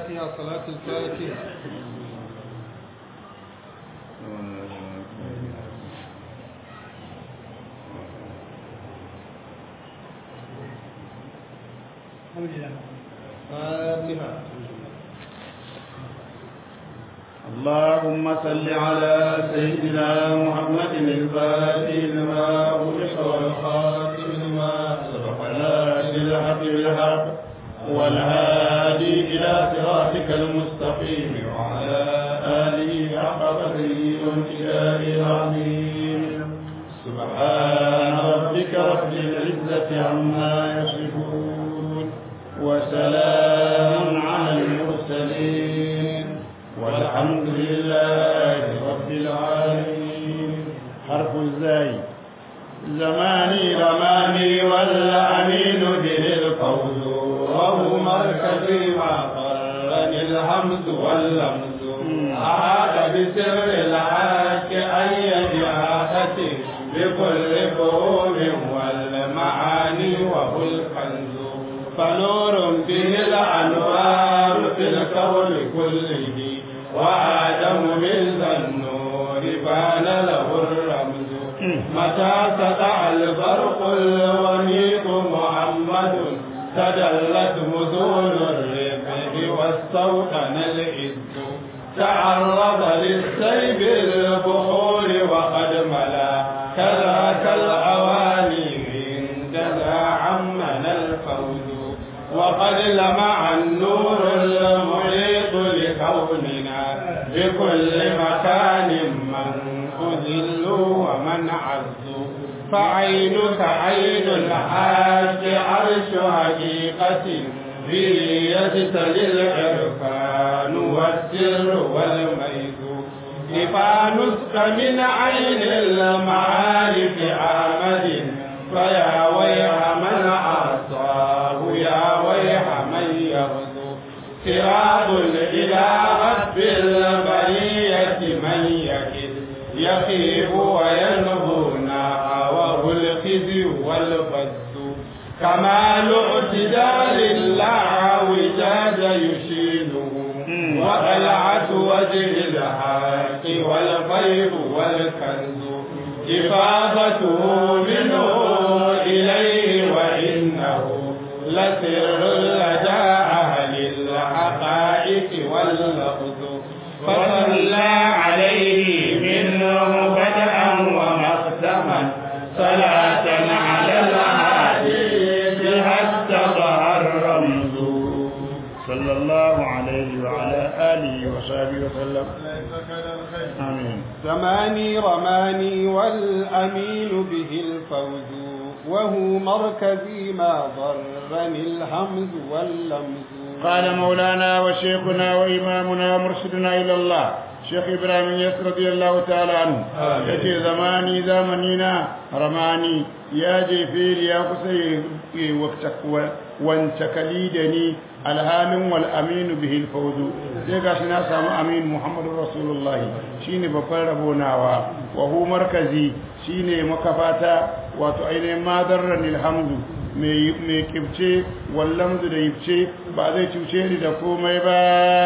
الفاتحة صلاة الفاتحة فاتحة اللهم صل على سيدنا محمد الفاتح لما أغلق والخاتم لما سبق ناصر الحق بالحق والهادي إلى صراطك المستقيم وعلى آله حق قدره وامتداره العظيم سبحان ربك رب العزة عما يصفون وسلام على المرسلين والحمد لله رب العالمين حرف الزاي زماني رماني والأمين به القول وهو مركزي ما قرني الحمد واللمز أحاط بسر الحاج أي جهاته بكل فهوم والمعاني وهو الكنز فنور به الأنوار في الكون كله وآدم من ذا النور بان له الرمز متى سطع البرق الونيق محمد تدلت مذون الرفق والسوطن العز تعرض للسيب البحور وقد ملا كذاك الأواني عند ذا عمنا الفوز وقد لمع النور المحيط لكوننا بكل مكان من أذل ومن عز فعينك عين الحاج عرش حقيقة به يجتلي العرفان والسر والميز إفانسك من عين المعارف آمد فيا ويح من عصاه يا ويح من يغزو صراط إلى رب البرية من يكد يخيب وينهونا وهو الخزي والبث كمال اعتدال لا وجاد يشيله وقلعة وجه الحق والخير والكنز إفاضته منه إليه وإنه لسر لدى أهل الحقائق واللفظ فصلى عليه منه بدءا ومختما صلاة على الحديث حتى ظهر رمز صلى الله عليه وعلى آله وصحبه وسلم آمين زماني رماني والأمين به الفوز وهو مركزي ما ضرني الهمز واللمز قال مولانا وشيخنا وإمامنا مرشدنا إلى الله شيخ إبراهيم يس رضي الله تعالى عنه يجي زماني زمنينا رماني يا جيفير يا قصي وقتك وانتكليدني الهام والأمين به الفوز سيقا شنا سامو أمين محمد رسول الله شيني بقر ربوناوا وهو مركزي شيني مكفاتا وتعين ما ضرني الحمد mai kibce wallamzu da yibce ba zai cuce ni da komai ba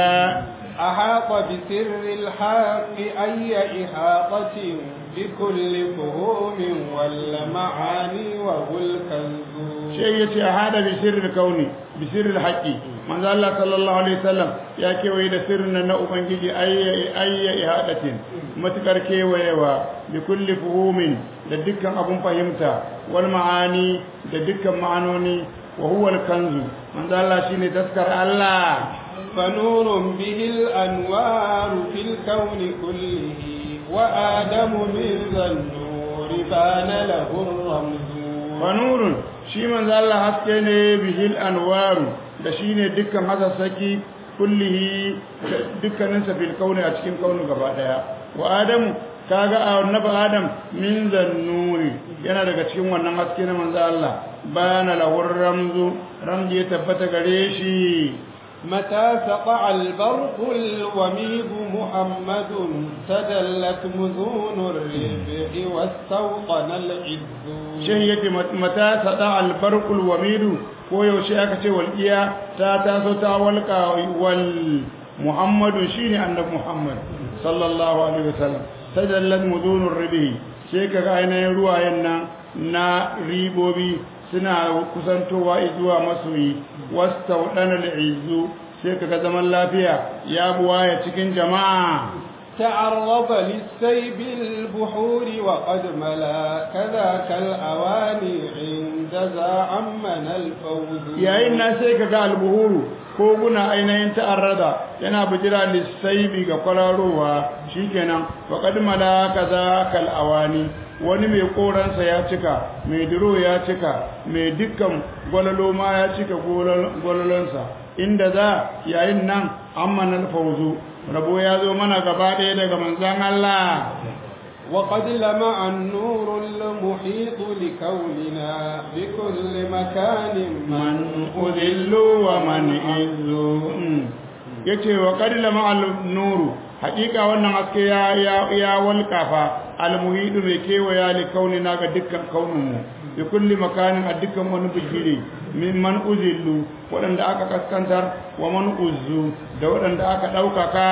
أحاط بسر الحق أي إحاطة بكل فهوم والمعاني وهو الكنز شيء يتي أحاط بسر الكون بسر الحق من ذا الله صلى الله عليه وسلم يا كيوي da sirrin na ubangiji ayya ayya ihadatin matukar kewayewa bi kulli fuhumin da dukkan abun fahimta wal ma'ani da dukkan ma'anoni wa huwa al kanzu man ذا Allah shine taskar Allah فنور به الأنوار في الكون كله وآدم من ذا النور بان له الرمز فنور shi manzo Allah haske ne bihil anwaru da shine dukkan hasassaki kullihi dukkaninsa fil kauni a cikin kauni gaba daya wa adamu kaga annabi adam min zannuri yana daga cikin wannan haske na manzo Allah bana lahur ramzu ramzi ya tabbata gare shi متى سطع البرق الوميض محمد تدلت مذون الربح واستوطن العز shin yake mata sada albarkul wamidu ko yaushe aka ce walqiya ta taso ta walqa wal muhammadu shine annabi muhammad sallallahu alaihi wasallam tadallat mudunur ribi sai kaga ainihin ruwayen nan na ribobi suna kusantowa zuwa masoyi wastaudana al'izzu sai kaga zaman lafiya ya buwaya cikin jama'a تعرض للسيب البحور وقد ملا كذاك الأواني عند ذا عمنا الفوز yayin na sai kaga albuhuru ko guna ainihin ta'arrada yana bijira lissaibi ga kwararowa shikenan faqad mala kaza kal awani wani mai koransa ya cika mai diro ya cika mai dukkan gwalalo ma ya cika gwalolonsa inda za yayin nan amman alfawzu rabo ya zo mana gaba ɗaya daga manzan Allah وقد لمع النور المحيط لكوننا بكل مكان من أذل ومن إذ yace wa qad lama nuru haƙiƙa wannan haske ya ya walƙafa almuhidu mai kewaya li kaunina ga dukkan kauninmu bi kulli makanin a dukkan wani bigire min man uzillu waɗanda aka kaskantar wa man uzzu da waɗanda aka ɗaukaka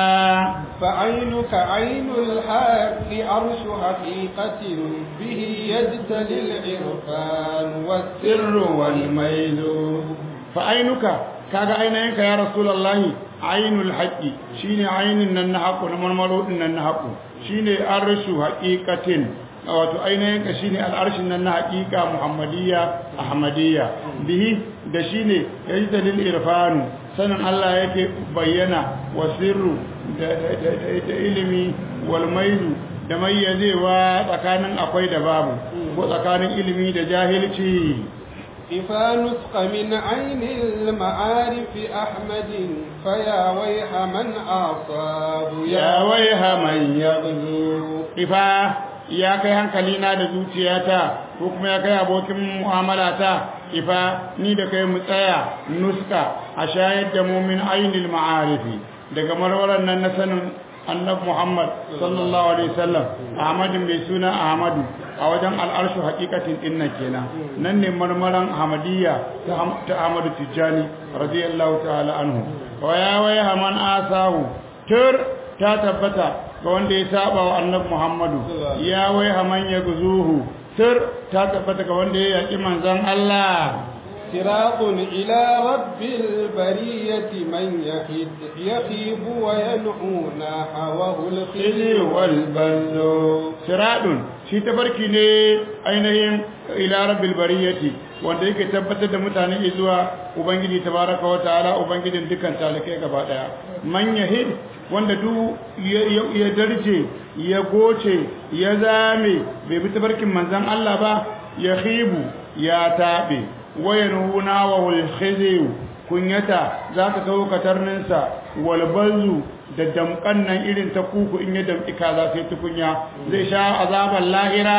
فعينك عين الحق عرش حقيقة به يجتلي العرفان والسر sirru wal mailu fa ainuka kaga ainayenka ya rasulullahi ainul haqqi shine ainin nan na haƙo na marmaro din nan na haƙo shine arshu haqiqatin wato ainayenka shine al'arshin nan na haqiqa muhammadiyya ahmadiyya bihi da shine yajdalil irfanu sanin Allah yake bayyana wa sirru da da ilimi wal mailu da mayyazewa tsakanin akwai da babu ko tsakanin ilimi da jahilci إفا نسق من عين المعارف أحمد فيا ويح من أصاب ya waiha man yaghzu ifa ya kai hankalina da zuciyata ko kuma ya kai abokin mu'amalata ifa ni da kai mu tsaya nuska a shayar da mu min ainil ma'arifi daga marwaran nan na sanin annabi Muhammad sallallahu alaihi wasallam Ahmadin mai suna Ahmadu a wajen al'arshu hakikatin dinnan kenan nan ne marmaran Ahmadiyya ta Ahmadu Tijjani radiyallahu ta'ala anhu wa ya waya man asahu tur ta tabbata ga wanda ya saba wa annabi Muhammadu ya waya man ya guzuhu tur ta tabbata ga wanda ya yaki manzon Allah صراط إلى رب البرية من يحد يخيب وينعونا حواه khili الخزي wal ballo siradun shi tabarki ne ainihin ila rabbil bariyati wanda yake tabbatar da mutane zuwa ubangiji tabaraka wa ta'ala ubangijin dukkan talikai gaba daya man yahid wanda duk ya- ya ya darje ya goce ya zame bai bi tabarkin manzon Allah ba ya khibu ya tabe wayanuna wa wal khizi kunyata zaka kawo katarninsa wal balzu da damkan nan irin ta kuku in ya damki kaza sai tukunya zai sha azaban lahira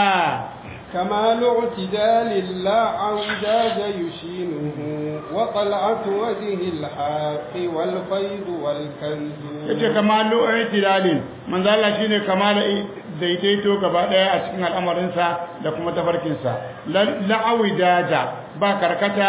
كمال اعتدال لا عوجاج يشينه وطلعة وجه الحق والفيض والكنز yace kamalu i'tilalin manzo Allah shine kamala daidaito gaba daya a cikin al'amarin sa da kuma tafarkin sa la'awidaja ba karkata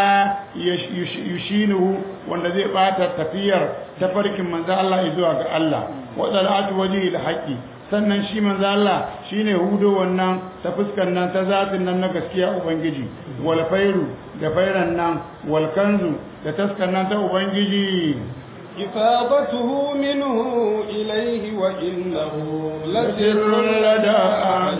yushinuhu wanda zai bata tafiyar tafarkin manzo Allah zuwa ga Allah wa dalatu wajhi al-haqi sannan shi manzo Allah shine hudo wannan ta fuskan nan ta zatin nan na gaskiya ubangiji wal fairu da fairan nan wal kanzu da taskan nan ta ubangiji إفاضته منه إليه وإنه لسر لدى أهل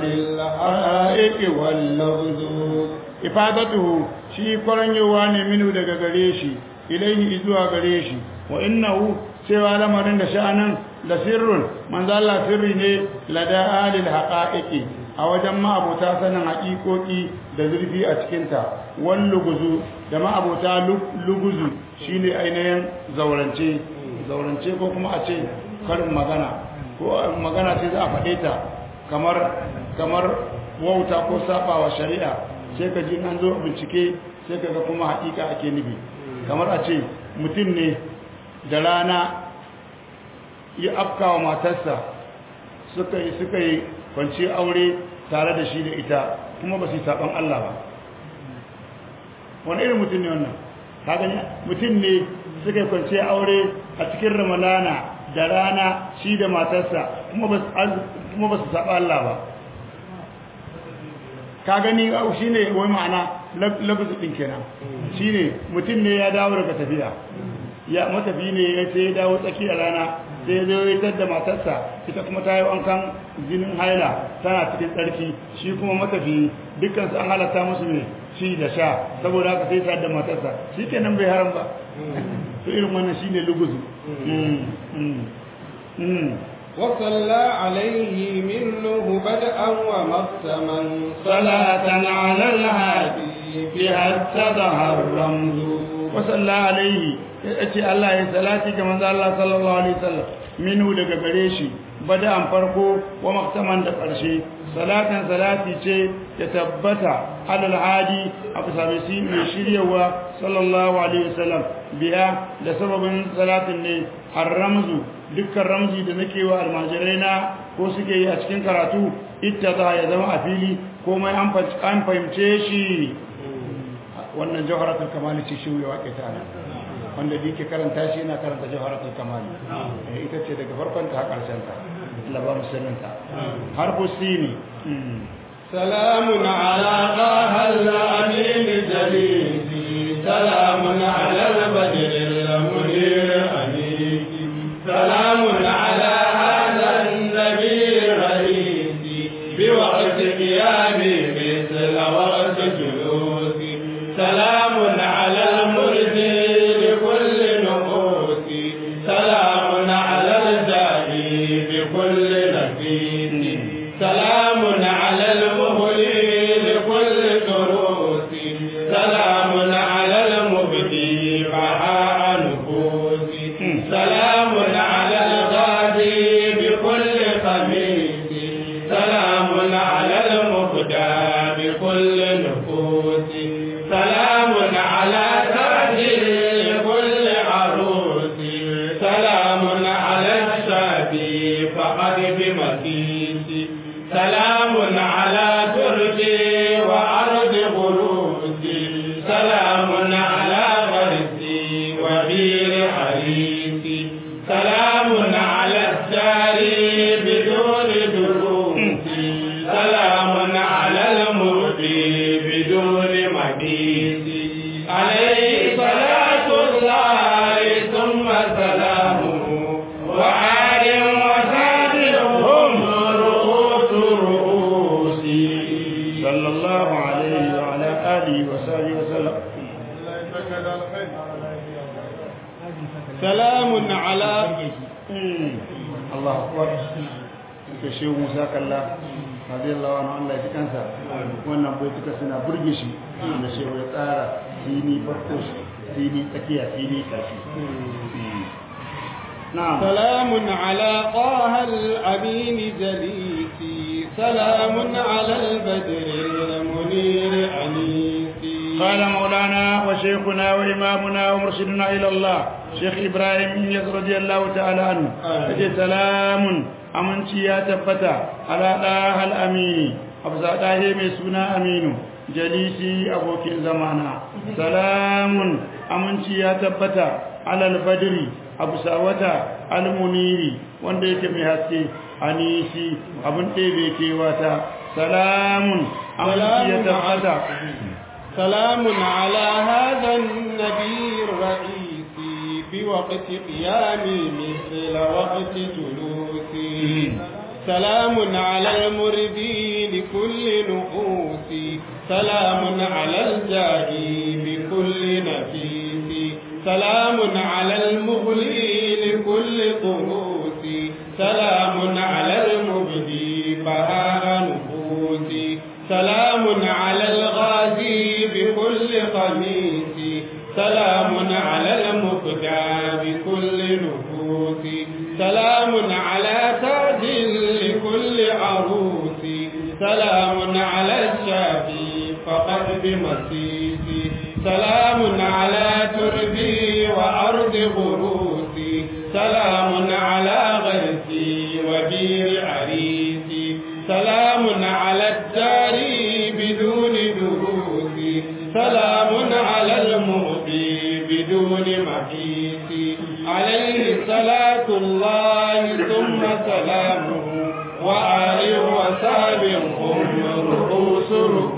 الحقائق واللفظ ifadatuhu shi kwaranyowa ne minu daga gare shi ilaihi zuwa gare shi wa innahu cewa lamarin da sha'anin da sirrun manzo Allah sirri ne lada alil haqa'iqi a wajen ma'abota sanin haƙiƙoƙi da zurfi a cikinta wal luguzu da ma'abota luguzu shine ainihin zaurance zaurance ko kuma a ce karin magana ko magana ce za a faɗe ta kamar kamar wauta ko sabawa shari'a sai ka ji an zo bincike sai ka ga kuma haƙiƙa ake nufi kamar a ce mutum ne da rana ya afkawa matarsa suka yi suka yi kwanci aure tare da shi da ita kuma ba su yi saban Allah ba wani irin mutum ne wannan ka gani mutum ne suka yi kwanci aure a cikin ramadana da rana shi da matarsa kuma ba su saba Allah ba ka gani shi ne wai ma'ana labisu ɗin kenan shi ne mutum ne ya dawo daga tafiya ya matafi ne ya ce ya dawo tsakiyar rana sai zo ya da matarsa ita kuma ta yi wankan jinin haila tana cikin tsarki shi kuma matafi dukkan su an halatta musu ne shi da sha saboda haka sai sa da matarsa shi kenan bai haram ba to irin wannan shine luguzu وصلى عليه منه بدءا ومقسما صلاة على الهادي بها اتضح الرمز وصلى عليه yace Allah ya salati ga manzo Allah sallallahu alaihi wasallam minu daga gare shi bada'an farko wa maktaman da ƙarshe salatan salati ce ya tabbata alal hadi abu sabisi mai shiryawa sallallahu alaihi wasallam biya da sababin salatin ne ar-ramzu dukkan ramzi da nake wa almajirai na ko suke yi a cikin karatu ittaza ya zama a fili komai an fahimce shi wannan jawharatul kamali ce shi ya wake ta wanda da yake karanta shi yana karanta jawharatul kamali ita ce daga farkon ta karshen ta Allah ba musulunta har sini سلام على طه الأمين جليسي سلام على البدر المنير أنيس سلام على هذا النبي الرئيسي بوقت قيامي مثل وقت جلوسي سلام على المرسي لكل نفوس سلام على الداعي بكل نفيس سلام على المهلي لكل دروس سلام على المبدي بهاء نفوس سلام على الغادي بكل خميس سلام على المبدى بكل نفوس سلام على تاج لكل عروس سلام على الشابي فقد بمسيس سلام على تركي وأرض غروسي سلام على غرسي وبير حريسي سلام على الساري بدون دروسي سلام على المرضي بدون مديسي عليه صلاة الله ثم سلامه وآل وسادر هم رؤوس رؤوسي صلى الله عليه وعلى آله وصحبه وسلم سلام على Allah akbar ke shehu Musa kalla radiyallahu anhu Allah ya kansa wannan baituka suna burge shi da shehu ya tsara sini farko sini tsakiya sini kashi na'am سلام على طه الأمين جليسي سلام على البدر المنير أنيسي قال مولانا وشيخنا وإمامنا ومرشدنا إلى الله شيخ إبراهيم إنيس رضي الله تعالى عنه فجي سلام أمنتي يا تبتا على الله الأمين أبزا داهي ميسونا أمين جليسي أبوك زمانا سلام أمنتي يا تبتا على البدر أبسا وتا المنير wanda yake mai haske anisi abin ɗebe kewata salamun aminci ya tabbata سلام على هذا النبي الرئيسي بوقت قيامي مثل وقت جلوسي سلام على المردي لكل نفوسي سلام على الجاهي بكل نفيس سلام على المغلي لكل طروسي سلام على المبدي بهاء نفوسي سلام على الغازي بكل قميص سلام على المبدع بكل نفوس سلام على تاج لكل عروس سلام على الشافي فقد بمسيس سلام على تربي وأرض غروس سلام على غرسي وبير عريسي سلام على الدار بدون دروس سلام على المهدي بدون محيط عليه صلاة الله ثم سلامه وآل وصحب هم رؤوس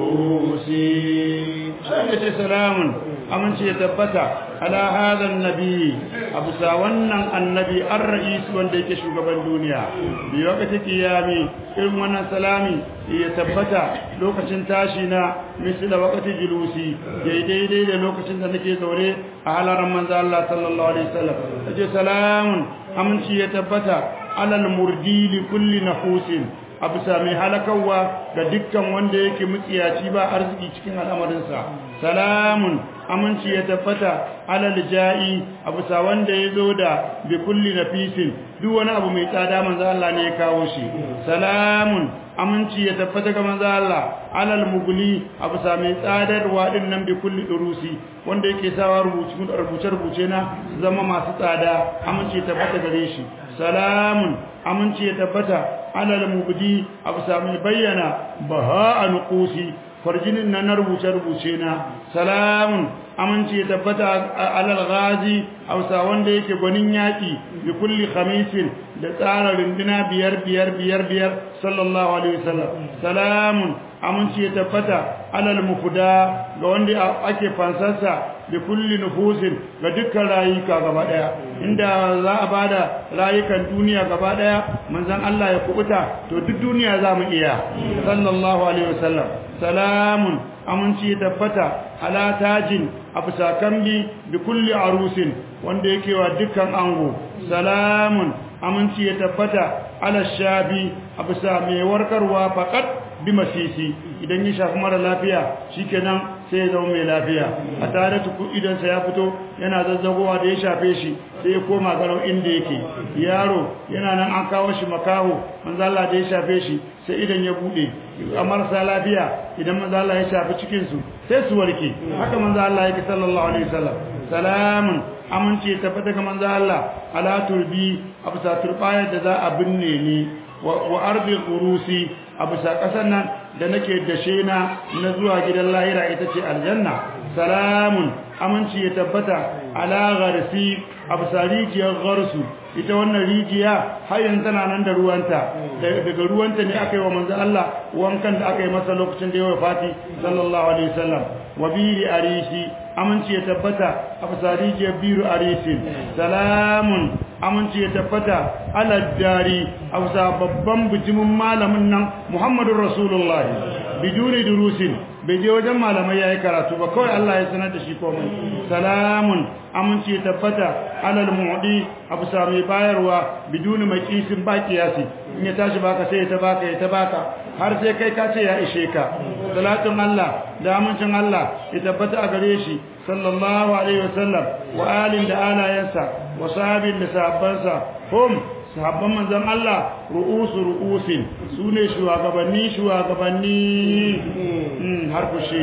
رؤوسي sai salamun amince ya tabbata ala hadhan nabi abu sa wannan annabi ar-ra'is wanda yake shugaban duniya bi wakati kiyami irin wannan salami ya tabbata lokacin tashi na misla wakati julusi daidai da lokacin da nake zaure a halaran manzo Allah sallallahu alaihi wasallam sai salamun amince ya tabbata alal murdi li kulli nahusin a bisa mai halakawa ga dukkan wanda yake mutsiyaci ba arziki cikin al'amarinsa salamun aminci ya tabbata alal ja'i a bisa wanda ya zo da bi kulli nafisin duk wani abu mai tsada manzo Allah ne ya kawo shi salamun aminci ya tabbata ga manzo Allah alal mugli a bisa mai tsadarwa din nan bi kulli durusi wanda yake sawa rubuce rubuce rubuce na zama masu tsada aminci ya tabbata gare shi salamun aminci ya tabbata alal mubdi abu sami bayyana baha nuqusi farjinin na rubuce rubuce na salamun aminci ya tabbata alal ghazi hausa wanda yake gwanin yaki bi kulli khamisin da tsara runduna biyar biyar biyar biyar sallallahu alaihi wasallam salamun aminci ya tabbata alal mufda ga wanda ake fansarsa bi kulli nufusin ga dukkan rayuka gaba daya inda za a bada rayukan duniya gaba daya manzon Allah ya kubuta to duk duniya za mu iya sallallahu alaihi wasallam salamun aminci ya tabbata ala tajin abu sakambi bi kulli arusin wanda yake wa dukkan ango salamun aminci ya tabbata ala shabi abu sa mai warkarwa faqat bi masisi idan ya shafi mara lafiya shikenan sai ya zama mai lafiya a tare tuku idan sa ya fito yana zazzagowa da ya shafe shi sai ya koma garau inda yake yaro yana nan an kawo shi makaho manzo Allah da ya shafe shi sai idan ya bude a marasa lafiya idan manzo Allah ya shafi cikin su sai su warke haka manzo Allah yake sallallahu alaihi wasallam salamun amince tabbata ga manzo Allah ala turbi absa turbayar da za a binne ni wa ardi qurusi absa kasan nan da nake dashe na na zuwa gidan lahira ita ce aljanna salamun aminci ya tabbata ala gharsi absa rijiyar gharsu ita wannan rijiya har yanzu tana nan da ruwanta daga ruwanta ne aka yi wa manzo Allah wankan da aka yi masa lokacin da ya wafati sallallahu alaihi wasallam wa biri arishi aminci ya tabbata a fasarijiyar biru arisin salamun aminci ya tabbata aladdari a wasa babban bijimin malamin nan muhammadun rasulullahi biduni durusin bai je wajen malamai ya yi karatu ba kawai Allah ya sanar da shi komai salamun aminci ya tabbata alal mu'di abu sami bayarwa biduni mai kisin ba kiyasi in ya tashi baka sai ya ta baka ya ta baka har sai kai ka ce ya ishe ka salatun Allah da amincin Allah ya tabbata a gare shi sallallahu alaihi wasallam wa alin da alayansa wa sahabin da sahabbansa hum sahabban manzon Allah ru'usu ru'usin sune shugabanni shugabanni har ku shi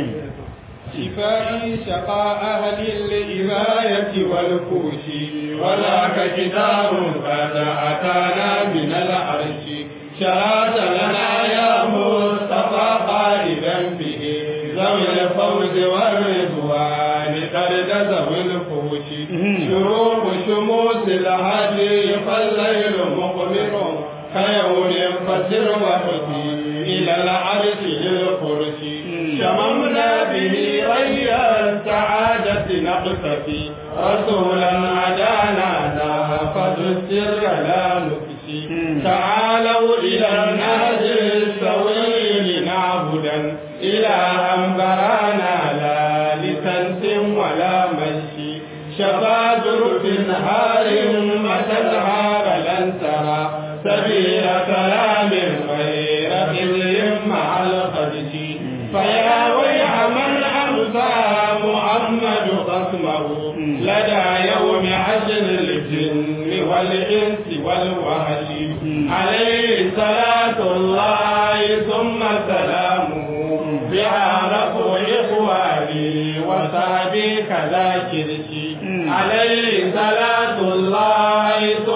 شفائي شقاء أهل الإباية والكوش وذاك كتاب قد أتانا من العرش شرعت لنا يا مصطفى قائدا به ذوي الفوز والرضوان قد ذوي الفوش شروق شموس الهدي فالليل مقبر كيوم فسر وحدي إلى العرش للفرش شممنا به ري السعادة نقتفي رسولا عدانا نافذ السر لا نكشي تعالوا إلى النهج السوي لنعبدا إلها برانا لا لتنس ولا مشي شفا جرف هار متى الهار لن ترى سبيل كلام غير خزي مع الخدش فيا ويح من أمسى محمد قسمه لدى يوم حشر الجن والإنس والوحش عليه صلاة الله ثم سلامه بها رفع إخواني وصحبي كذا كرشي عليه صلاة الله ثم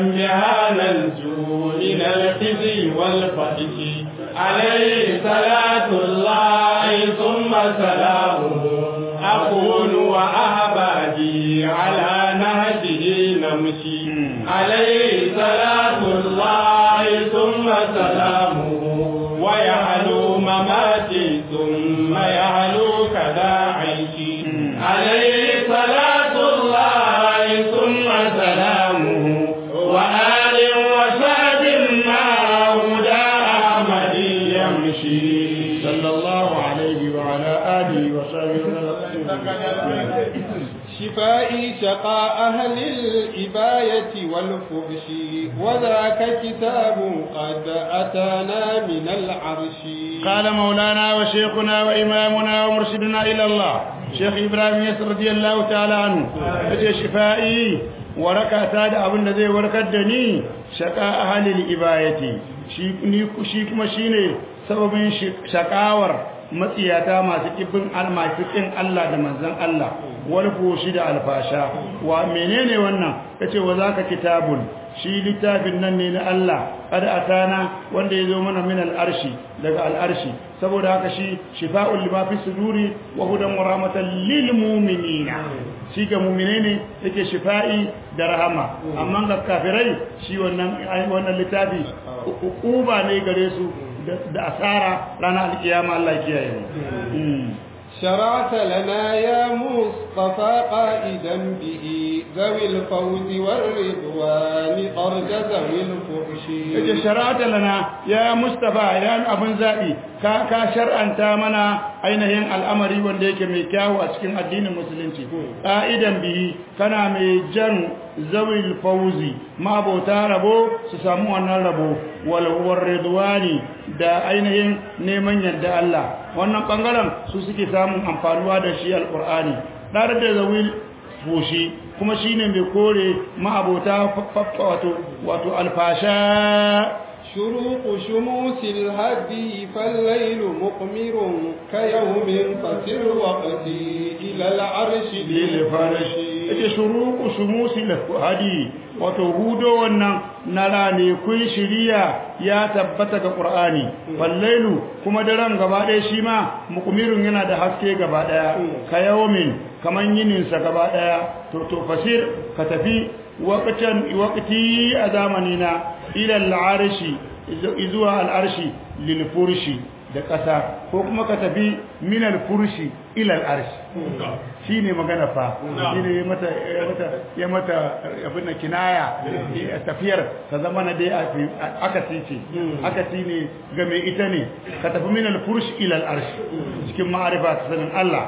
بها ننجو من الخزي والفحش عليه صلاة الله ثم سلامه أكون وأحبابي على نهجه نمشي عليه صلاة الله ثم سلامه ويعلو مماتي ثم يعلو كذا عيشي عليه صلاة الله ثم سلامه وآل وسعد ما هدى أحمد يمشي صلى الله عليه وعلى آله وصحبه وسلم شفائي شقاء أهل الإباية والفحش وذاك كتاب قد أتانا من العرش قال مولانا وشيخنا وإمامنا ومرشدنا إلى الله شيخ إبراهيم يسر رضي الله تعالى عنه أجي شفائي وركا تاد أبن ذي وركدني شقاء أهل الإباية shi kuma shine sababin shakawar matsiyata masu kibin masu kin Allah da manzon Allah wal fushi da alfasha wa menene wannan kace wa zaka kitabun shi littafin nan ne na Allah qad atana wanda yazo mana min al-arshi daga al-arshi saboda haka shi shifa'ul lima fi suduri wa hudan wa rahmatan lil mu'minina shi ga mu'mine ne yake shifa'i da rahama amma ga kafirai shi wannan wannan littafi uba ne gare su da asara ranar alkiyama Allah ya kiyaye mu شرعت لنا يا مصطفى قائدا به ذوي الفوز والرضوان أرج ذوي الفحش yace shara'ata lana ya mustafa ya abun zabi ka ka shar'anta mana ainihin al'amari wanda yake mai kyawu a cikin addinin musulunci qa'idan bihi kana mai jan zawil fawzi mabota rabo su samu wannan rabo wal ridwani da ainihin neman yadda Allah wannan bangaren su suke samun amfanuwa da shi alqur'ani dar da zawil fushi kuma shine mai kore ma'abota wato wato alfasha شروق شموس الهدي فالليل مقمر كيوم فسر وقتي إلى العرش للفرش ake shuruku shumusi hadi wato hudo wannan na rane kun shiriya ya tabbata ga qur'ani wallailu kuma daren gaba ɗaya shi ma mukmirun yana da haske gaba ɗaya ka yawmin kaman yinin sa gaba ɗaya to to fasir ka tafi waqtan waqti a zamanina ila al-arshi izuwa al-arshi lil furshi da ƙasa ko kuma ka tafi minal furshi ilal arshi shi ne magana fa shi ne ya mata abin da kinaya tafiyar ta zama na dai akasi ce akasi ne ga mai ita ne ka tafi minal furshi ilal arshi cikin ma'arifa ta sanin Allah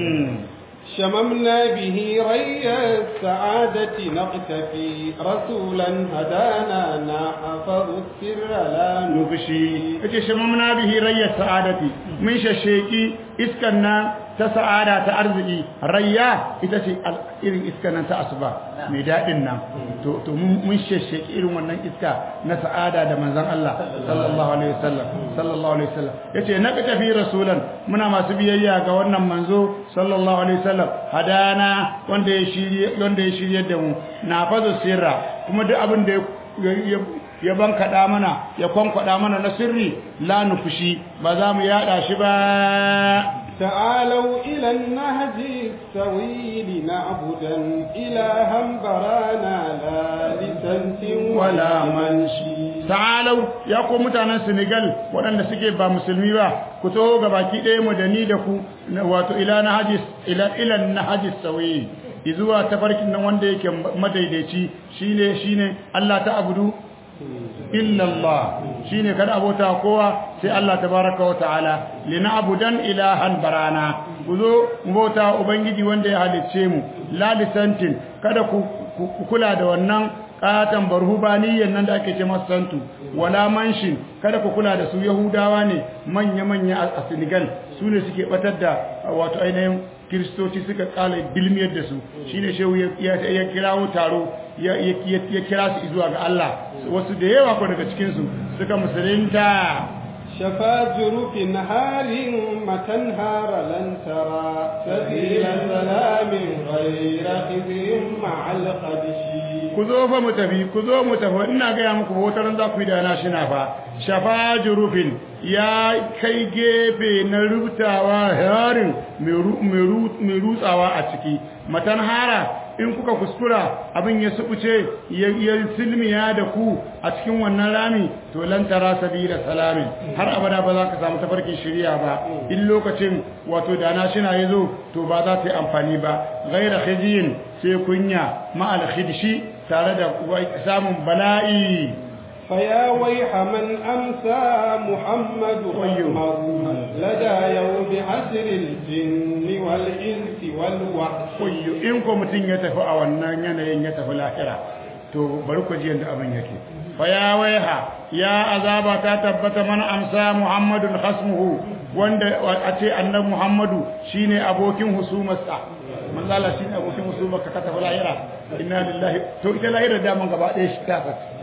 شممنا به ري السعادة نقتفي رسولا هدانا نحفظ السر لا نفشي اجي شممنا به ري السعادة من ششيكي اسكنا تسعادة تأرزقي ريا itace irin iska nan ta asuba mai daɗin nan to to mun shesheki irin wannan iska na sa'ada da manzon Allah sallallahu alaihi wasallam sallallahu alaihi wasallam yace na ka tafi rasulan muna masu biyayya ga wannan manzo sallallahu alaihi wasallam hadana wanda ya shirye wanda ya shirye da mu na fazo sirra kuma duk abin da ya ya bankaɗa mana ya kwankwada mana na sirri la nufushi ba za mu yada shi ba تعالوا إلى النهج السويل نعبدا إلها برانا لا لسنت ولا منشي ta'alau ya ko mutanen Senegal waɗanda suke ba musulmi ba ku taho ga baki ɗaya mu da ni da ku wato ila nahajis ila ila nahajis sawi izuwa tafarkin nan wanda yake madaidaici shine shine Allah ta abudu illa Allah shine kada abota kowa sai Allah tabaraka wa ta'ala lina'budan ilahan barana kuzo bauta ubangiji wanda ya halicce mu la lisantin kada ku kula da wannan katan barhubaniyan nan da ake ce masu santu wala manshin kada ku kula da su yahudawa ne manya-manya a senegal su ne suke batar da wato ainihin kiristoci suka kala bilmiyar da su shi ne shehu ya kirawo taro ya kira su zuwa ga Allah wasu da yawa ko daga cikinsu suka musulunta شفا جرف نهار متنهار لن ترى سبيل سلام غير خزي مع القدش ku zo fa mu tafi ku zo mu tafi ina ga muku wata ran za ku yi da na shina fa shafa jurufin ya kai gefe na rubutawa harin mai rutsawa a ciki matan hara in kuka kuskura abin ya subuce ya silmiya da ku a cikin wannan rami to lan tara sabila salamin har abada ba za ka samu tafarkin shiriya ba in lokacin wato da na shina yazo to ba za ta yi amfani ba ghaira khijiyin sai kunya ma al khidshi tare da samun bala'i فيا ويح من أمسى محمد رحمه لدى يوم حسر الجن والإنس والوحش koyo in ko mutum ya tafi a wannan yanayin ya tafi lahira to bari ku ji yadda abin yake fa ya waiha ya azaba ta tabbata mana amsa muhammadun khasmuhu wanda a ce annabi muhammadu shine abokin husumarsa manzo Allah shine abokin husumarka ka tafi lahira inna lillahi to ita lahira da man gaba ɗaya shi ta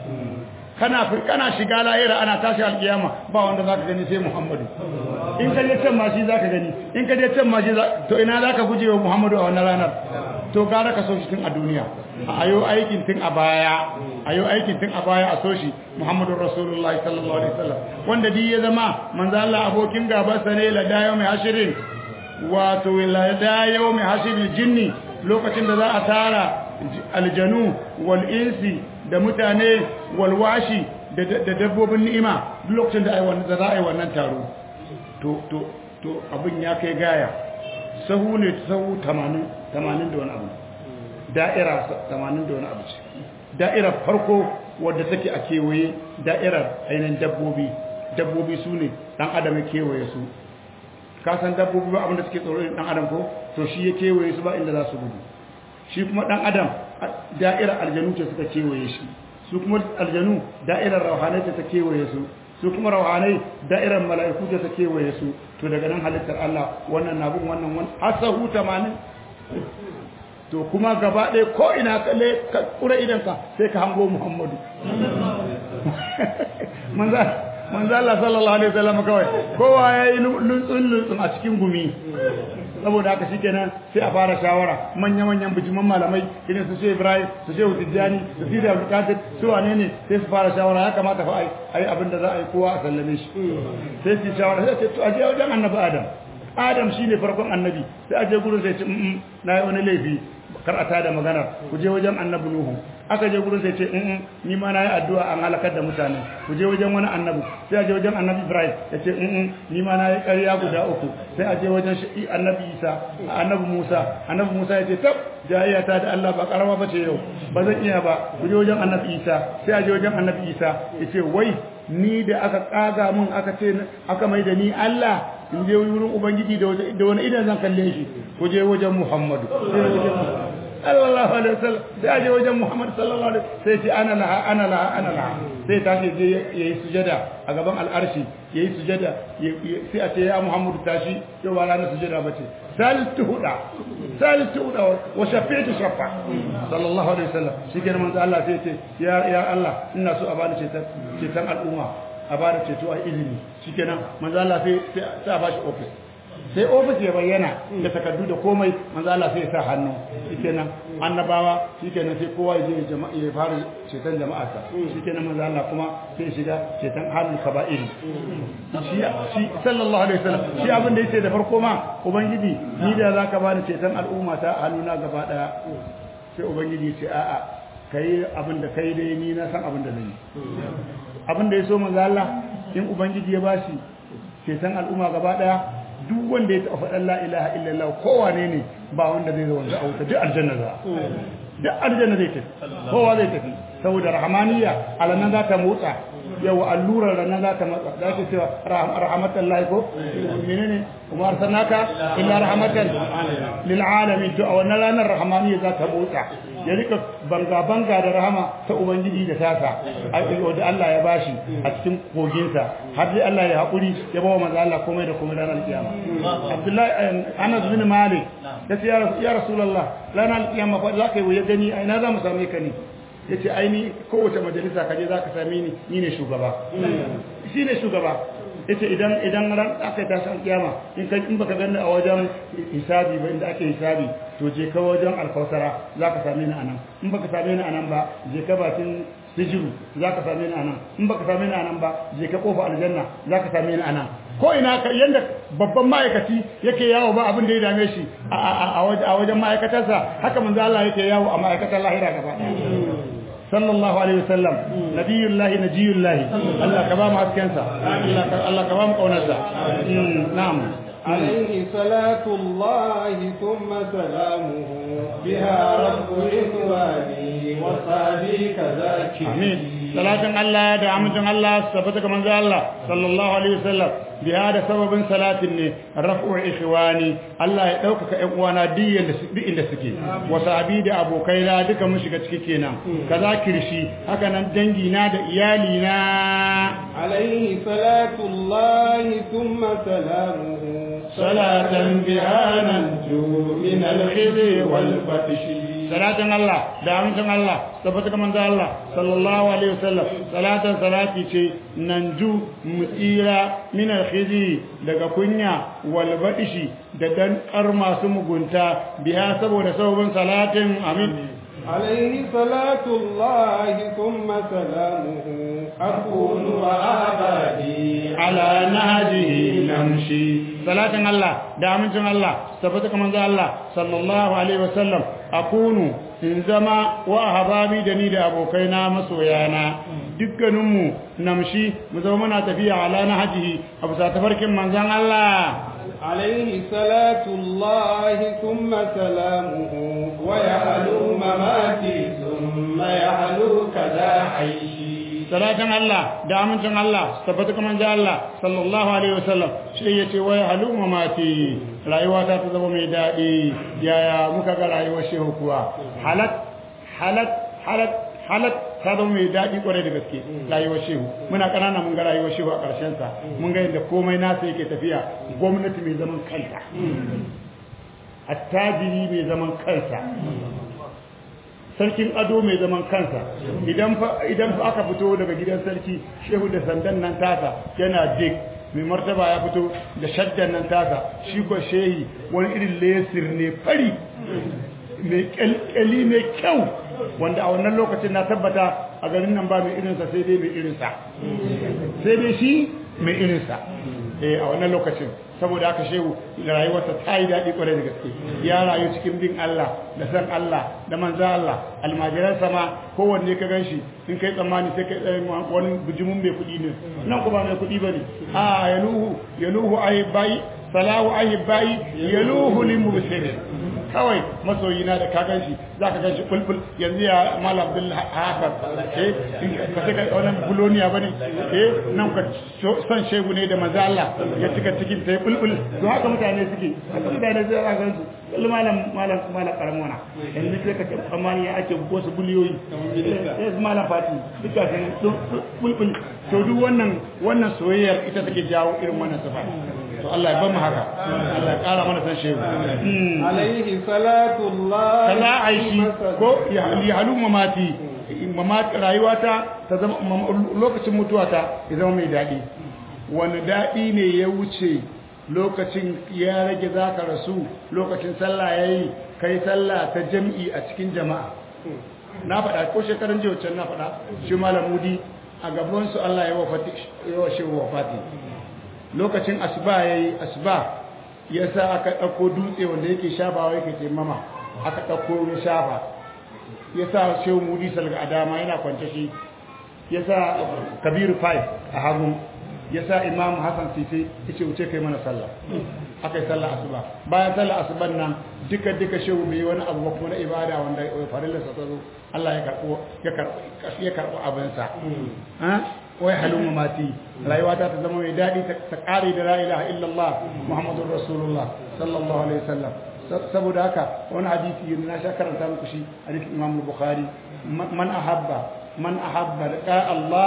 kana kana shiga lahira ana tashi alkiyama ba wanda zaka gani sai Muhammadu in ka je can ma shi zaka gani in ka je can ma shi to ina zaka guje wa Muhammadu a wannan ranar to gara ka so shi tun a duniya ayo aikin tun a baya ayo aikin tun a baya a so shi Muhammadu Rasulullahi sallallahu alaihi wasallam wanda di ya zama manzo Allah abokin gaban sa ne la dayo mai hashirin wato la dayo mai hashirin jinni lokacin da za a tara aljanu wal insi da mutane walwashi da dabbobin ni'ima duk lokacin da za a yi wannan taro to to to abin ya kai gaya sahu ne sahu 80 80 da wani abu da'ira 80 da wani abu ce da'irar farko wadda take a kewaye da'irar ainihin dabbobi dabbobi su ne dan adam ya kewaye su ka san dabbobi ba abin da suke tsoro dan adam ko to shi ya kewaye su ba inda za su gudu shi kuma dan adam da'irar aljanu ce suka kewaye shi su kuma aljanu da'irar rauhanai ce ta kewaye su su kuma rauhanai da'irar mala'iku ce ta kewaye su to daga nan halittar Allah wannan na bin wannan wannan asahu 80 to kuma gaba ɗaya ko ina kalle ka kura idan ka sai ka hango Muhammadu manzo manzo Allah sallallahu alaihi wasallam kawai kowa yayi luntsun luntsun a cikin gumi saboda haka shikenan sai a fara shawara manya-manyan bijiman malamai irin su Shehu Ibrahim su Shehu Tijjani su Sidi Abdul Qadir su wane ne sai su fara shawara ya kamata fa ai ai abin da za a yi kowa a sallame shi sai su shawara sai ce to aje wajen Annabi Adam Adam shine farkon annabi sai aje gurin sai ce mm na yi wani laifi kar a tada magana ku je wajen Annabi Nuhu aka je gurin sai ce in ni ma nayi addu'a an halakar da mutane ku je wajen wani annabi sai a je wajen annabi Ibrahim ya ce in ni ma nayi ƙarya guda uku sai a je wajen annabi Isa annabi Musa annabi Musa ya ce tab jayayya ta da Allah ba karama bace yau ba zan iya ba ku je wajen annabi Isa sai a je wajen annabi Isa ya ce wai ni da aka kaga mun aka ce aka mai da ni Allah in je wurin ubangiji da wani idan zan kalle shi ku je wajen Muhammadu sallallahu alaihi wasallam sai aje wajen Muhammad sallallahu alaihi sai ce ana laha ana laha ana laha sai ta ce je yayi sujada a gaban al'arshi yayi sujada sai a ce ya Muhammadu tashi yau ba ranar sujada bace saltu huda saltu huda wa shafi'tu shafa sallallahu alaihi wasallam shikenan manzo Allah sai ce ya ya Allah ina so a bani cetan cetan al'umma a bani ceto a ilimi shikenan manzo Allah sai sai a bashi office sai ofis ya bayyana da takardu da komai manzo Allah sai ya sa hannu shikenan annabawa shikenan sai kowa ya je jama'a ya fara cetan jama'a sa shikenan manzo Allah kuma sai shiga cetan halin kaba'ir shi shi sallallahu alaihi wasallam shi abin da yace da farko ma ubangiji ni da zaka bani cetan al'umma ta hannuna gaba daya sai ubangiji ya ce a'a kai abin da kai dai ni na san abin da zan yi abin da ya so manzo Allah in ubangiji ya bashi cetan al'umma gaba daya duk wanda ya taɓa faɗin la ilaha illallah kowane ne ba wanda zai zo wanda a wuta duk aljanna za duk aljanna zai tafi kowa zai tafi saboda rahmaniya alannan za ta motsa yau allurar ranar za ta matsa za ta cewa rahmatan lahi ko menene kuma arsalnaka illa rahmatan lil alamin to a wannan ranar rahmaniya za ta motsa ya rika banga banga da rahama ta ubangiji da tasa da Allah ya bashi a cikin koginsa har dai Allah ya haƙuri ya bawa manzo Allah komai da komai ranar kiyama Abdullahi Anas bin Malik ya ce ya Rasulullah ranar kiyama fa za ka yi ya gani ai na za mu same ka ne ya ce ai ni kowace majalisa ka je za ka same ni ni ne shugaba shi ne shugaba yace idan idan ran aka yi tashin kiyama in kai in baka ganni a wajen hisabi ba inda ake hisabi to je ka wajen alkausara zaka same ni anan in baka same ni anan ba je ka bakin sijiru zaka same ni anan in baka same ni anan ba je ka kofa aljanna zaka same ni anan ko ina ka yanda babban ma'aikaci yake yawo ba abin da ya dame shi a wajen ma'aikatarsa haka manzo Allah yake yawo a ma'aikatar lahira gaba sallallahu alaihi wasallam nabiyullahi najiyullahi Allah ka ba mu haskensa Allah ka ba mu kaunarsa na'am عليه صلاة الله ثم سلامه بها رب إخواني وصحبي كذاك آمين صلاة الله دعمة الله صفتك من الله صلى الله عليه وسلم بهذا سبب صلاة رفع إخواني الله يدوكك إخوانا دي إن سكي وصحبي دا أبو كيلا دك مشكة كينا كذاك رشي هكذا دنجينا دا إيالينا عليه صلاة الله ثم سلامه صلاة بها ننجو من الخزي والفتش صلاة الله دعوة الله ثبتك من الله صلى الله عليه وسلم صلاة صلاة شيء ننجو مسيرة من الخزي daga kunya walbaɗishi da dan ƙarma su mugunta biya saboda sababin salatin amin عليه صلاة الله ثم سلامه أكون وآبادي على نهجه نمشي صلاة الله دعمة الله ثبتك من الله صلى الله عليه وسلم أكون in zama wa hababi da ni da abokaina masoyana dukkaninmu namshi mu zama muna tafiya ala na hajihi a bisa tafarkin manzon Allah عليه صلاة الله ثم سلامه ويعلو مماتي ثم يعلو كذا حيشي salatan Allah da amincin Allah tabbata kuma da Allah sallallahu alaihi wasallam shi yace wai halu mamati rayuwa ta ta zama mai dadi yaya muka ga rayuwar shehu kuwa halat halat halat halat ta zama mai dadi kwarai da gaske rayuwar shehu muna kanana mun ga rayuwar shehu a karshen sa mun ga yadda komai nasa yake tafiya gwamnati mai zaman kanta attajiri mai zaman kansa sarkin ado mai zaman kansa idan fa idan fa aka fito daga gidan sarki shehu da sandan nan tasa yana dik mai martaba ya fito da shaddan nan tasa shi ko shehi wani irin lesir ne fari mai kyalkyali mai kyau wanda a wannan lokacin na tabbata a garin nan ba mai irinsa sai dai mai irinsa sai dai shi mai irinsa eh a wannan lokacin saboda haka shehu rayuwarsa ta yi daɗi ƙwarai da gaske ya rayu cikin bin Allah da san Allah da manzan Allah almajiran sama kowanne ka gan shi in kai tsammani sai kai wani bijimin mai kuɗi ne nan kuma mai kuɗi ba ne a yaluhu yaluhu ahibai salahu ahibai yaluhu limubsirin kawai masoyi na da ka gan shi za ka gan shi bulbul yanzu ya mala abdullah haka eh ka sai ka wannan buloniya bane eh nan ka son shegu ne da manzo Allah ya cika cikin sai bulbul to haka mutane suke haka mutane sai ka gan su kullu malam malam malam karamona yanzu sai ka amma ya ake ko su buliyoyi eh malam fati duka sai bulbul to duk wannan wannan soyayyar ita take jawo irin wannan sifa to Allah ya bamu haka Allah ya kara mana san shehu alaihi salatu Allah kala aishi ko ya halu mamati mamati rayuwata ta zama lokacin mutuwata ya zama mai dadi wani dadi ne ya wuce lokacin ya rage zaka rasu lokacin sallah yayi kai sallah ta jam'i a cikin jama'a na faɗa ko shekaran jiya wancan na faɗa shi malamudi a gaban su Allah ya wafati ya washe wafati lokacin asuba yayi asuba yasa aka dauko dutse wanda yake shafawa yake taimama aka dauko ya shafa yasa shehu mudi salga adama yana kwance shi yasa kabiru 5 a hagu yasa imam hasan sisi yace wuce kai mana sallah aka yi sallah asuba bayan sallah asuban nan duka duka shehu bai wani abu kuma na ibada wanda farilla sa zo Allah ya karbo ya karbo ya karbo abin sa wai halin mati rayuwa ta ta zama mai daɗi ta ƙare da la ilaha illallah muhammadun rasulullah sallallahu alaihi wasallam saboda haka wani hadisi yanzu na sha karanta muku shi hadisin imam bukhari man ahabba man ahabba liqa allah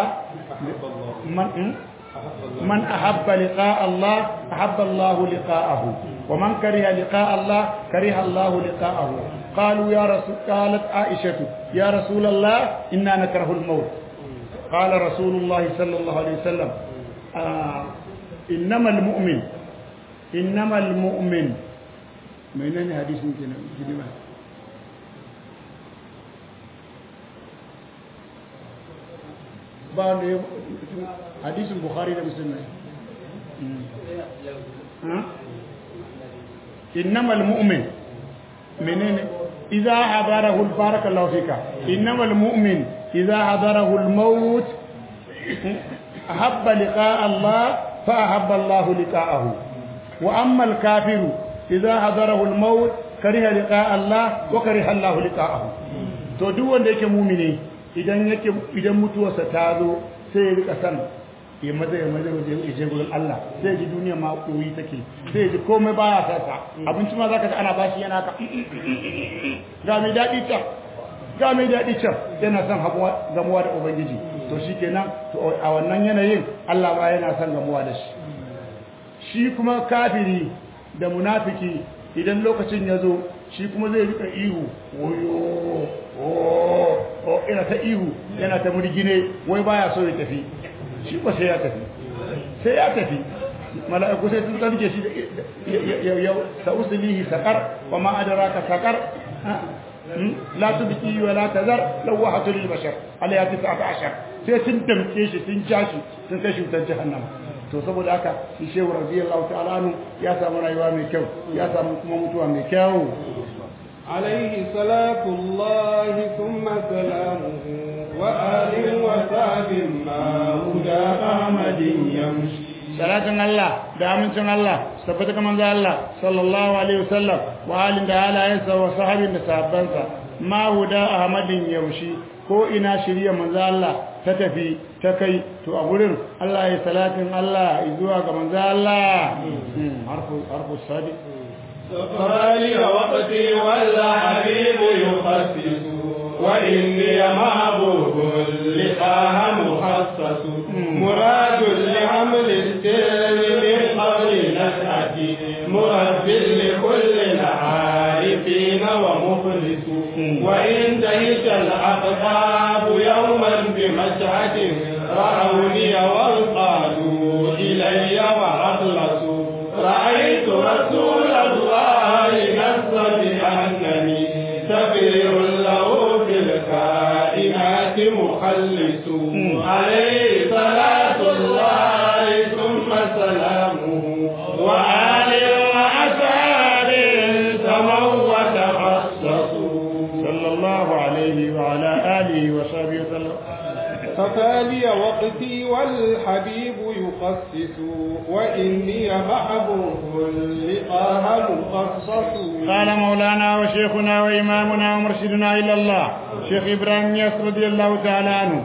man من أحب لقاء الله أحب الله لقاءه ومن كره لقاء الله كره الله لقاءه قالوا يا رسول قالت عائشة يا رسول الله إنا نكره الموت قال رسول الله صلى الله عليه وسلم آه innamal mu'min innamal mu'min menene hadisin kenan gidi ba ba ne hadisin bukhari da muslim ne innamal mu'min menene idza hadarahu barakallahu fika innamal mu'min idza hadarahu al-maut ahabba liqa'a Allah fa ahabba Allah liqa'ahu wa amma al-kafiru idza hadarahu al-maut kariha liqa'a Allah wa kariha Allah liqa'ahu to duk wanda yake mu'mini idan yake idan mutuwarsa ta zo sai ya rika san ya maza ya maza ya je gurin Allah sai ji duniya ma koyi take sai ji komai baya sasa abinci ma zaka ji ana bashi yana ka ga mai dadi can ga mai dadi can yana son gamuwa da ubangiji to shikenan to a wannan yanayin Allah ma yana son gamuwa da shi shi kuma kafiri da munafiki idan lokacin ya zo shi kuma zai rika ihu wayo o ina ta ihu yana ta murgine wai baya so ya tafi shi ba sai ya tafi sai ya tafi mala'iku sai sun tsarke shi ya ta usulihi sakar wa ma adraka sakar la tubqi wa la tazar lawahatu lil bashar alayha 19 sai sun damke shi sun jashi sun kai shi wutar jahannama to saboda haka shi shehu radiyallahu ta'ala anhu ya samu rayuwa mai kyau ya samu kuma mutuwa mai kyau عليه صلاة الله ثم سلامه وآل وصحب ما هدى أحمد يمشي salatin Allah da amincin Allah tabbata kaman za Allah sallallahu alaihi wasallam wa alin da halayensa wa sahabin da sahabbansa ma huda ahmadin yaushi ko ina shirya manzo Allah ta tafi ta kai to a gurin Allah ya salatin Allah zuwa ga manzo Allah harfu harfu sadi فمالي وقتي ولا حبيب يخصص وإني محبوب لقاها مخصص مراد لحمل السر من قبل نشأتي مرد لكل العارفين ومخلص وإن تهت الأقطاب يوما بمشهد رأوني وانقادوا إلي وأخلصوا رأيت رسول الله نص بأنني سفير له في الكائنات مخلص عليه صلاة الله ثم سلامه وآل وأسار سموا وتخصصوا صلى الله عليه وعلى آله وصحبه وسلم ففالي وقتي والحبيب يخصص وإني محبوب لقاها مخصص قال مولانا وشيخنا وإمامنا ومرشدنا إلى الله شيخ إبراهيم ياس رضي الله تعالى عنه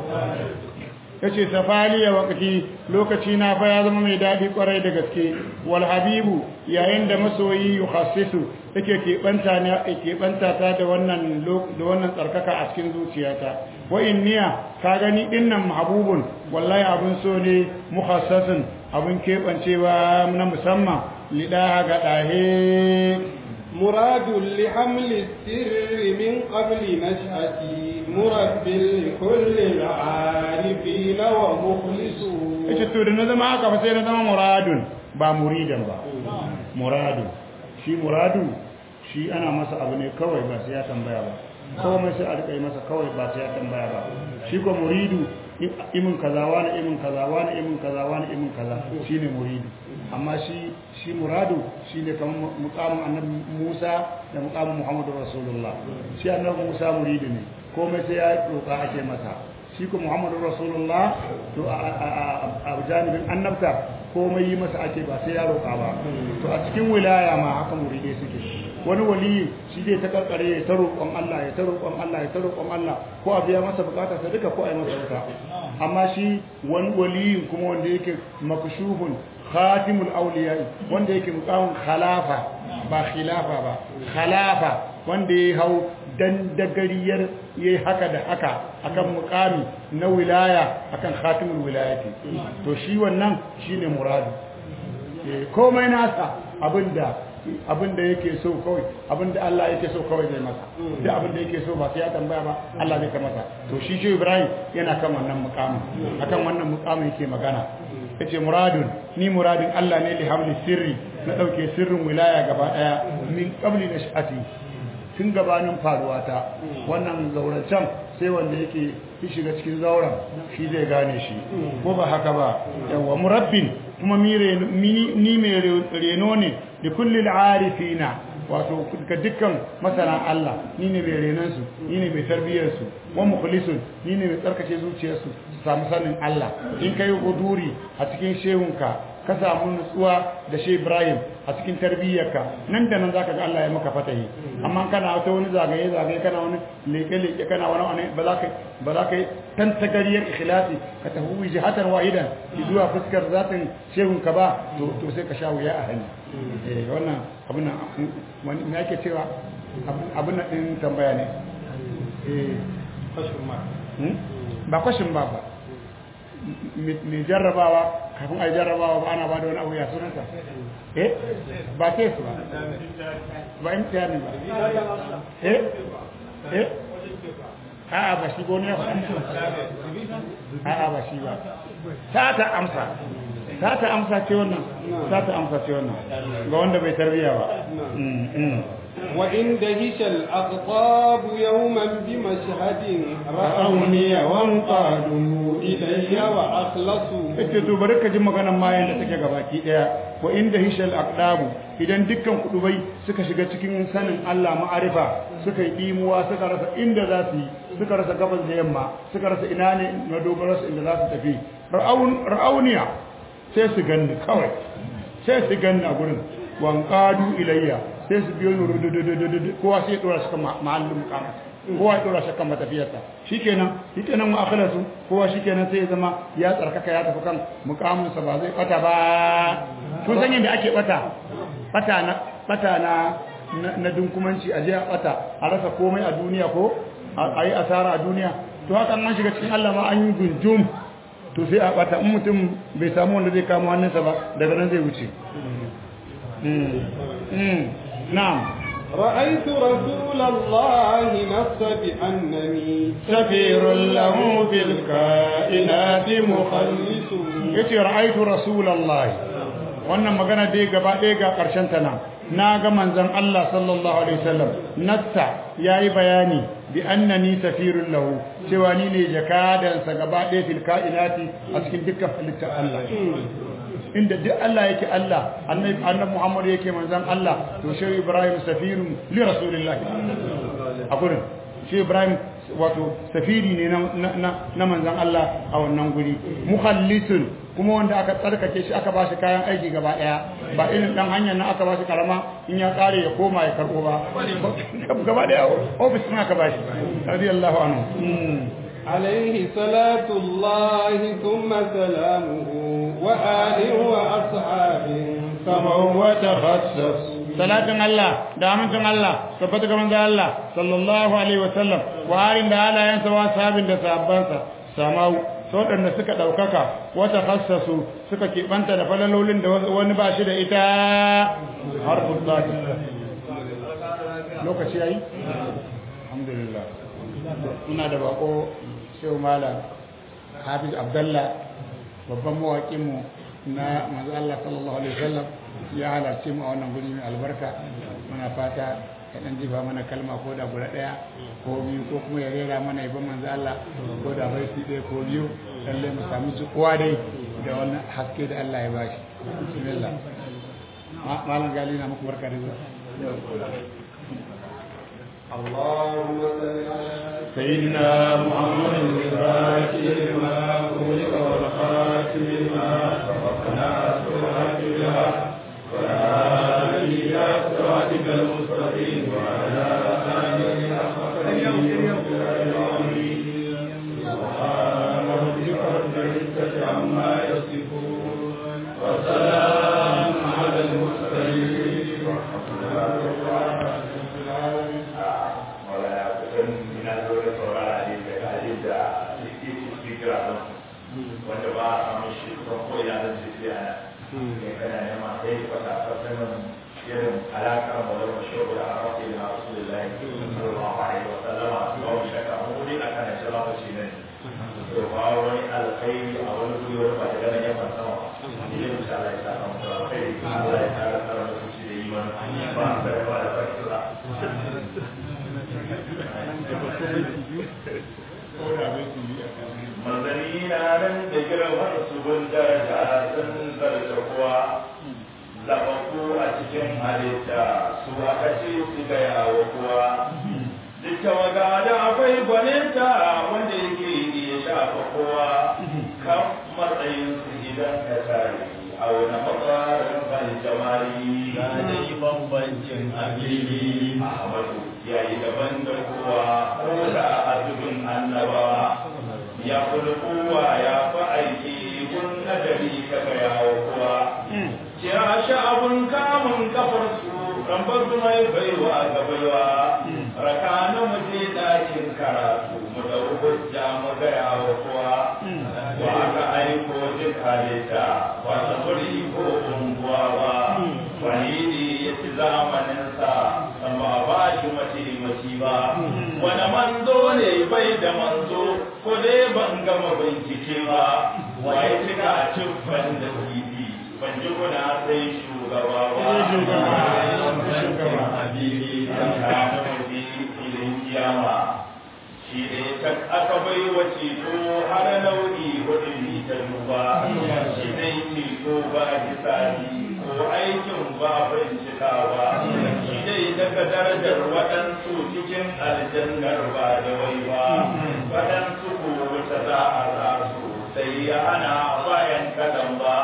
yace safaliya wakati lokaci na fa ya zama mai dadi kwarai da gaske wal habibu yayin da masoyi yukhassisu yake keɓanta ne keɓanta ta da wannan da wannan tsarkaka a cikin zuciyata wa inniya ka gani dinnan mahbubun wallahi abun so ne mukhassasin abun keɓancewa na musamman lidaha ga dahe مراد لحمل السر من قبل نشأتي مرب لكل العارفين ومخلصون ita to da na zama haka fa sai na zama muradun ba muridan ba muradu shi muradu shi ana masa abu ne kawai ba sai ya tambaya ba komai sai a rika yi masa kawai ba sai ya tambaya ba shi ko muridu imin kaza wani imin kaza wani imin kaza wani imin kaza shine muridu amma shi shi muradu shine kamar muqamin annabi Musa da muqamin Muhammadu Rasulullah shi annabi Musa muridu ne komai sai ya roka ake masa shi ko Muhammadu Rasulullah to a janibin annabta komai yi masa ake ba sai ya roka ba to a cikin wilaya ma haka muridai suke wani wali shi zai ta karkare ya ta roƙon Allah ya ta roƙon Allah ya ta roƙon Allah ko a biya masa bukatar sa duka ko a yi masa wuta amma shi wani wali kuma wanda yake makshufun khatimul awliya wanda yake muqamin khalafa ba khilafa ba khalafa wanda ya hau dan dagariyar yayi haka da haka akan muqami na wilaya akan khatimul wilayati to shi wannan shine muradu komai nasa abinda abinda yake so kawai abinda Allah yake so kawai zai masa duk abinda yake so ba sai ya tambaya ba Allah zai ka masa to shi shi Ibrahim yana kan wannan mukamin akan wannan mukamin yake magana yace muradun ni muradin Allah ne li hamli sirri na dauke sirrin wilaya gaba daya min qabli nashati tun gabanin faruwa ta wannan zaurancen sai wanda yake shi shiga cikin zauren shi zai gane shi ko ba haka ba yawa murabbin kuma ni mai reno ne da kullum arifina wato ga dukkan masana Allah ni ne mai renansu ni ne mai tarbiyyarsu wa mukhlisun ni ne mai tsarkake zuciyarsu su samu sanin Allah in kai huduri a cikin shehunka ka samu nutsuwa da shi Ibrahim a cikin tarbiyyarka nan da nan zaka ga Allah ya maka fatahi amma kana wata wani zagaye zagaye kana wani leke leke kana wani wani ba za ka ba za ka tantagariyar ikhlasi ka tafi jihatan wahidan zuwa fuskar zatin shehunka ba to to sai ka sha wuya a hanya eh wannan abin nan wani me ake cewa abin nan din tambaya ne eh Question mark. ba kwashin ba ba mai jarrabawa kafin a yi jarrabawa ba ana ba da wani abu ya sunanta eh ba ke su ba ba imtihani ba eh eh a'a ba shi goni ya faɗa a'a ba shi ba ta ta amsa ta ta amsa ce wannan ta ta amsa ce wannan ga wanda bai tarbiya ba وإن دهش الأقطاب يوما بمشهد رأوني وانقادوا إلي وأخلصوا ita to bari ka ji maganar mayan da take gabaki daya wa inda hishal aqdabu idan dukkan kudubai suka shiga cikin sanin Allah ma'arifa suka yi dimuwa suka rasa inda za su yi suka rasa gabas da yamma suka rasa ina ne na dogara su inda za su tafi ra'auniya sai su ganni kawai sai su ganni a gurin wanqadu ilayya sai su biyo ni rududududu kowa sai ya dora shi kan mahallin mukamat kowa ya dora shi kan matafiyarsa shikenan shikenan mu akhlasu kowa shikenan sai ya zama ya tsarkaka ya tafi kan mukaminsa ba zai bata ba kun san yadda ake bata bata na bata na na dunkumanci a je a bata a rasa komai a duniya ko a yi asara a duniya to haka an shiga cikin Allah ma an yi gunjum to sai a bata in mutum bai samu wanda zai kama hannunsa ba daga nan zai wuce na'am رأيت رسول الله نص بأنني سفير له في الكائنات مخلص yace ra'aytu rasulullahi wannan magana dai gaba ɗaya ga ƙarshen ta nan na ga manzon Allah sallallahu alaihi wasallam natta yayi bayani bi annani safirun lahu cewa ni ne jakadan sa gaba ɗaya fil kainati a cikin dukkan halittar Allah inda duk Allah yake Allah annabi annabi Muhammad yake manzon Allah to shi Ibrahim safirun li rasulillah a gurin shi Ibrahim wato safiri ne na manzon Allah a wannan guri mukhallisun kuma wanda aka tsarkake shi aka bashi kayan aiki gaba daya ba irin dan hanyar nan aka bashi karama in ya kare ya koma ya karbo ba gaba daya office din aka bashi radiyallahu anhu عليه صلاة الله ثم سلامه وآل وأصحاب سمعوا وتخصصوا salatin Allah da amincin Allah tabbata ga manzo Allah sallallahu alaihi wasallam wa harin da halayensa wa sahabin da sahabbansa samau waɗanda suka ɗaukaka wata khassasu suka keɓanta da falalolin da wani ba shi da ita harfin zaki lokaci yayi alhamdulillah ina da bako shehu malam hafiz abdallah babban mawaƙinmu na manzo Allah sallallahu alaihi wasallam ya halarci mu a wannan guri mai albarka muna fata ya dan jifa mana kalma ko da guda daya ko biyu ko kuma ya rera mana yabon manzo Allah ko da baiti ɗaya ko biyu lalle mu samu kowa dai da wannan haske da Allah ya bashi bismillah malam gali na muku barka da zuwa اللهم صل على سيدنا محمد الفاتح لما خلق والخاتم لما سبقنا سرعة بها وآله إلى صراطك المستقيم وعلى آله حق سبحان ربك رب العزة عما يصفون وسلام على المرسلين والحمد لله رب العالمين wanda ba a samun shi kusan ko ina zan ce sai ana kai kana nema sai ka fata fasanin irin alaƙar mu da mashawu da arafi da rasulullahi sallallahu alaihi wa sallama ba mu shakka mu ne akan shi lokaci ne to ba wani alkhairi a wani guri wani ba da ganin yawan sama ko da bai su yi a kan manzanni na nan da girman su gun daraja sun zarta kuwa zaɓaɓɓu a cikin halitta su aka ce su gaya wa kuwa duk tawaga da akwai gwaninta wanda yake iya shafa kowa kan matsayin su idan ka tare a wani matsarin ban jamali ga dai bambancin abili Ahmadu ya yi daban da kowa ko da a dubin annabawa ya kula kowa ya fi aiki kun nadari ka gaya wa kowa kira shi abun kamun kafar su kan bar mai baiwa ga baiwa raka na muje ɗakin karatu mu da hujja mu gaya wa kowa wa aka aiko duk halitta ba ta buri ko unguwa ba wani ne ya ci zamaninsa amma ba shi mataimaki ba wani manzo ne bai da manzo ko dai ban gama bincike ba waye cika cikin da kifi ban ji kuna sai shugaba ba shugaba. habibi dan kana mutu filin kiyama shi ne ta aka bai wa ceto har nau'i hudu ne ta duba shi ne ceto ba hisabi ko aikin ba bincikawa shi ne daga darajar waɗansu cikin aljannar ba da wai ba waɗansu ko wata za a sa su sai ya hana bayan kadan ba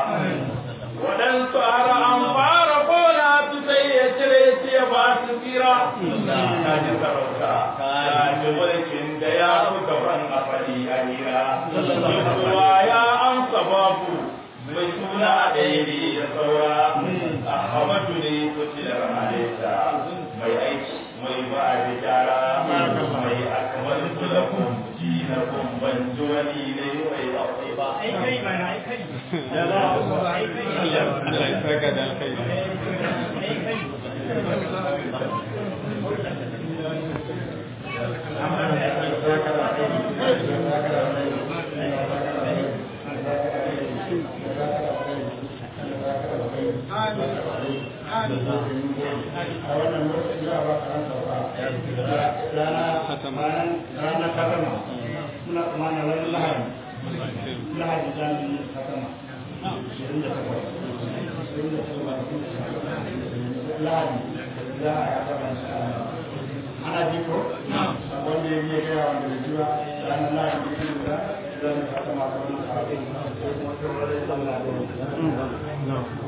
waɗansu har an fara kona su sai ya cire su ya ba su tsira ta ji sarauta ta ji mulkin da ya fi gaban a faɗi a hira kowa ya amsa babu mai suna ɗaya ne ya saura ahmadu ne kucilar halitta mai aiki mai ba da gyara mai akamar kulakun jinakun ban ji wani ne mai akwai ba ai kai ba ai kai ai kai Allah ya saka da alkhairi ai kai a wannan lokaci za a ba ka ranka ba rana Hatama. rana katama muna tsammanin ranar lahadi lahadi za mu yi katama ashirin da takwas ashirin da takwas lahadi za a yi katama insha Allah. ana ji ko wanda ya biya gaya wanda bai ji ba ranar lahadi ne da za mu katama kamar na kafin ko kuma tsoron sallah da